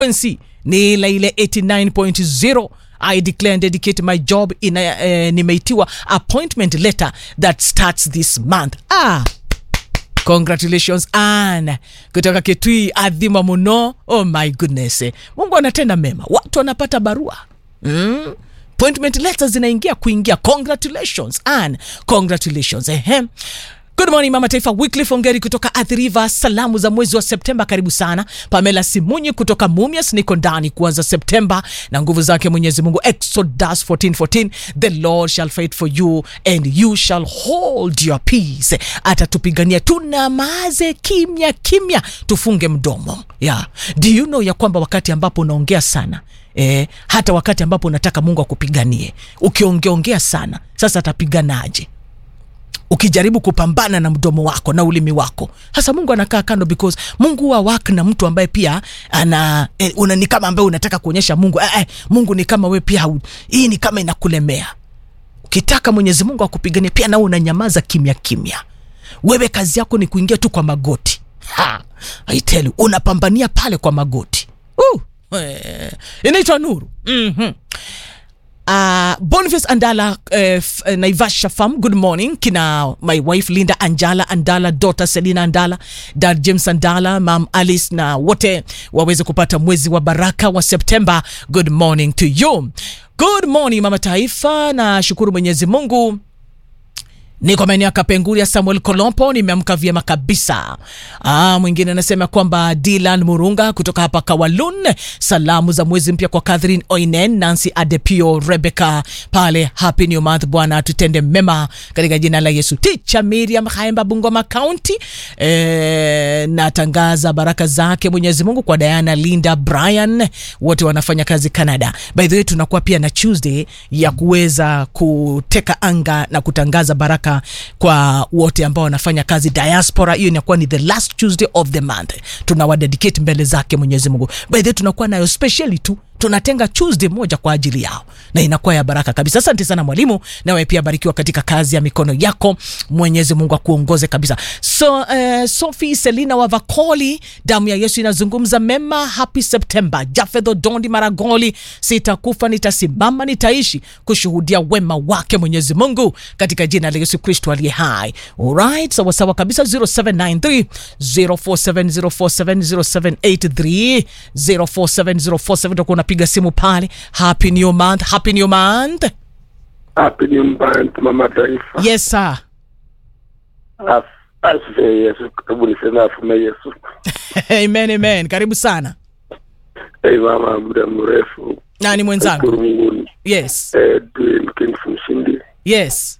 frequency ni ile ile 89.0 I declare and dedicate my job ina, eh, nimeitiwa appointment letter that starts this month ah congratulations Ann kutoka Kitui, adhima muno. Oh my goodness, Mungu anatenda mema, watu wanapata barua mm. appointment letters zinaingia kuingia. Congratulations Ann, congratulations ehe. Good morning Mama Taifa, Wycliffe Ongeri kutoka Athi River, salamu za mwezi wa Septemba, karibu sana. Pamela Simunyi kutoka Mumias, niko ndani kuanza Septemba na nguvu zake Mwenyezi Mungu. Exodus 14:14, the Lord shall fight for you and you shall hold your peace. Atatupigania, tunamaze kimya kimya, tufunge mdomo. Yeah. Do you know ya kwamba wakati ambapo unaongea sana Eh, hata wakati ambapo unataka Mungu akupiganie, ukiongeongea sana, sasa atapiganaje? ukijaribu kupambana na mdomo wako na ulimi wako hasa mungu anakaa kando because mungu huwa wak na mtu ambaye pia ana eh, una, ni kama ambaye unataka kuonyesha mungu eh, eh, mungu ni kama we pia hau- hii ni kama inakulemea ukitaka mwenyezi mungu akupiganie pia nao unanyamaza kimya kimya wewe kazi yako ni kuingia tu kwa magoti ha, I tell you, unapambania pale kwa magoti uh, eh, inaitwa nuru mm-hmm. Uh, Boniface Andala uh, f- uh, Naivasha Farm, good morning. Kina my wife Linda Anjala Andala, daughter Selina Andala, dad James Andala, mam Alice na wote waweze kupata mwezi wa baraka wa Septemba. Good morning to you. Good morning Mama Taifa, na shukuru Mwenyezi Mungu niko maeneo ya Kapenguria. Samuel Kolompo, nimeamka vyema kabisa. Ah, mwingine anasema kwamba Dylan Murunga kutoka hapa Kawalun, salamu za mwezi mpya kwa Catherine Oinen, Nancy Adepio, Rebecca pale, happy new month. Bwana atutende mema katika jina la Yesu. Ticha Miriam Haemba, Bungoma County, eh, natangaza baraka zake Mwenyezi Mungu kwa Diana, Linda, Brian, wote wanafanya kazi Canada. By the way, tunakuwa pia na Tuesday ya kuweza kuteka anga na kutangaza baraka kwa wote ambao wanafanya kazi diaspora. Hiyo inakuwa ni the last Tuesday of the month, tunawadedicate mbele zake Mwenyezi Mungu. By the way, tunakuwa nayo specially tu tunatenga Tuesday moja kwa ajili yao na inakuwa ya baraka kabisa. Asante sana mwalimu, nawe pia barikiwa katika kazi ya mikono yako. Mwenyezi Mungu akuongoze kabisa. So uh, Sophie Selina wa Vakoli, damu ya Yesu inazungumza mema. Happy September. Jafedho Dondi Maragoli, sitakufa nitasimama, nitaishi kushuhudia wema wake Mwenyezi Mungu katika jina la Yesu Kristo aliye hai. Alright, sawa sawa kabisa. 0793 047047 0783 047047 utakuwa unapiga simu pale. Happy new month, happy new month. Happy New Month, Mama Taifa. Yes sir. Af- Asifiwe Yesu. Hebu niseme afume Yesu. amen, amen. Karibu sana. Hey mama, muda mrefu. Nani mwenzangu? Shukuru Mungu. Yes. Eh, Dwayne Kings mshindi. Yes.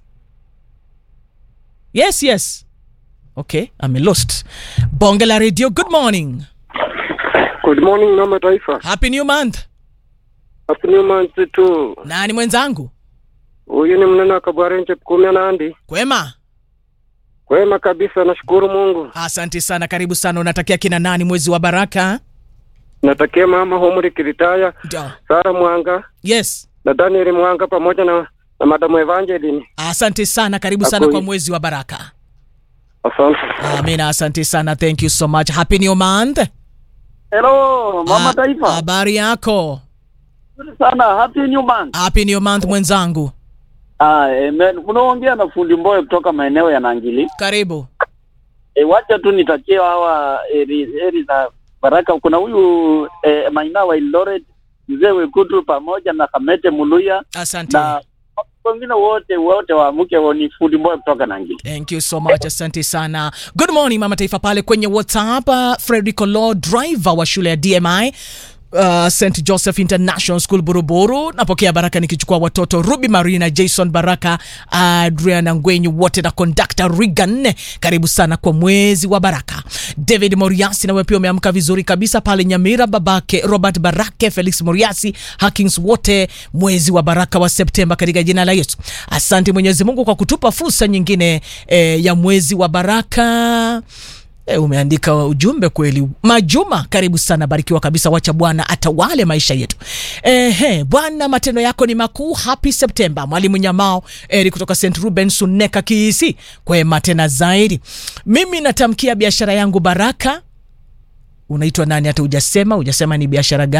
Yes, yes. Okay, I'm lost. Bonge la Radio, good morning. Good morning Mama Taifa. Happy new month. Happy New Month tu. Nani mwenzangu? Huyu ni mnene wa Kabwarenje Pukumia Nandi. Kwema. Kwema kabisa, nashukuru Mungu. Asante sana, karibu sana. Unatakia kina nani mwezi wa baraka? Natakia mama Homuri Kiritaya, Ndio. Sara Mwanga Yes. na Daniel Mwanga pamoja na, na Madamu Evangeline. Asante sana, karibu sana Ako- kwa mwezi wa baraka. Asante. Amina, asante sana. Thank you so much. Happy new month. Hello, Mama Ah, Taifa. Habari yako? Nzuri sana. Happy New Month. Happy new month mwenzangu. Ah, amen. Unaongea na fundi Mboye kutoka maeneo ya Nangili. Karibu. E, wacha tu nitakie hawa eri, eri za baraka. Kuna huyu e, Maina wa Eldoret, mzee Wekutu pamoja na Kamete Muluya Asante. na wengine wote wote waamuke ni fundi Mboye kutoka Nangili. Thank you so much, asante sana. Good morning mama taifa pale kwenye WhatsApp. Uh, Frederick Law driver wa shule ya DMI Uh, St Joseph International School Buruburu. Napokea baraka nikichukua watoto Ruby Marina, Jason Baraka, Adriana Ngwenyu wote na conductor Regan. Karibu sana kwa mwezi wa baraka. David Moriasi nawe pia umeamka vizuri kabisa pale Nyamira, babake Robert Barake, Felix Moriasi, Hakings wote, mwezi wa baraka wa Septemba katika jina la Yesu. Asante Mwenyezi Mungu kwa kutupa fursa nyingine eh, ya mwezi wa baraka. E, umeandika ujumbe kweli. Majuma, karibu sana, barikiwa kabisa. Wacha Bwana atawale maisha yetu. Ehe, Bwana matendo yako ni makuu. Happy September. Mwalimu Nyamao Eri kutoka St Ruben Suneka Kiisi, kwema tena zaidi. Mimi natamkia biashara yangu baraka unaitwa nani hata hujasema hujasema ni biashara gani